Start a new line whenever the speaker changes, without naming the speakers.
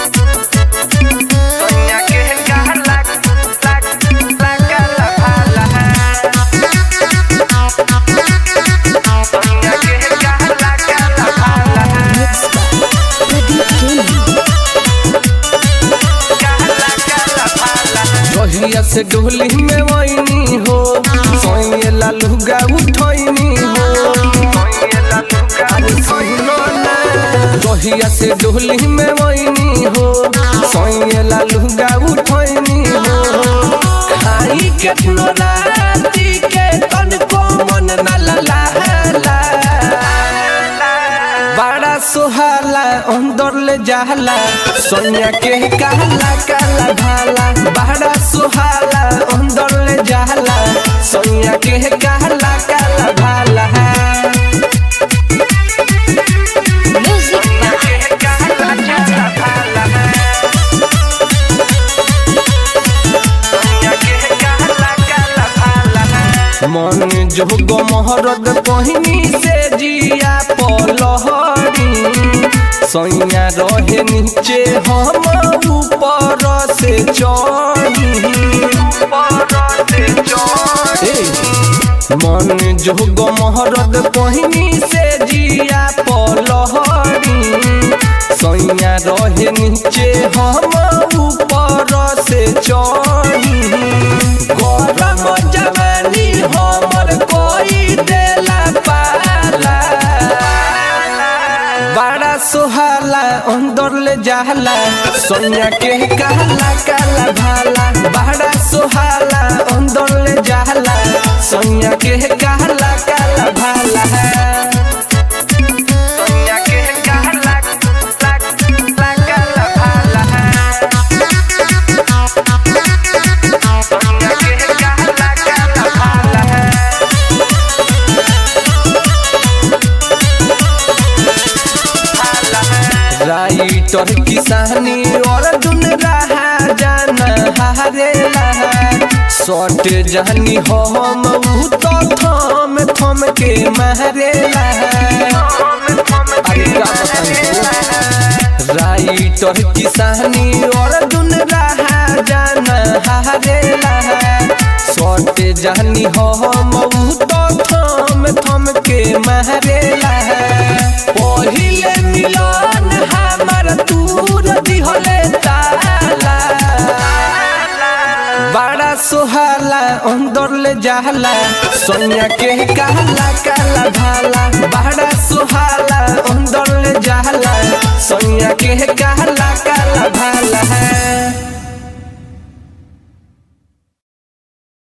Soña que es el caja, la, la, la cala, jala. Soña que es el caja, la cala, jala.
Pradeep Gaming.
Cala, cala, jala.
रहिया से डोली में वही हो सोये लालूगा उठैनी हो
Oye la luca,
अरे सुनो ना रहिया से डोली में वही हो सोये लालूगा उठैनी हो खाई केतनो राती के तन को मन न लला बड़ा सुहाला अंदर ले जाला सोनिया के कहला काला भाला बड़ा सुहाला अंदर ले जाला सोनिया के कहला काला भाला
Music
soña que es el caja, la cala, jala. Soña que es el caja, la cala, jala.
मन जोग महरद पहिनी से जिया पलहरी सैया रहे नीचे हम ऊपर से चढ़ी ए, मन जोग महरद पहिनी से जिया पलहरी सैया रहे नीचे हम ऊपर से चढ़ी गरम जवानी हमर कोई देला पाला बड़ा सुहाला अंदर ले जाला सोनिया के कहला काला भाला बड़ा सुहाला अंदर ले जाला सोनिया के कहला काला भाला
Soña que es el caja, la, la, la cala, jala. Soña que es el caja, la cala, jala.
Writer किसानी और दुन रहा जाना हारेला सट जानी हम ऊ तो थम थम के मारेला अरे का बताऊं राइटर किसानी और दुन रहा जाना हारेला सट जानी हम ऊ तो थम थम के मारेला पहिले मिलन हमर दूर दिहले ताला बड़ा सुहाला अंदर ले जाला सोनिया के कहला काला भाला बड़ा सुहाला अंदर ले जाला सोनिया के कहला काला भाला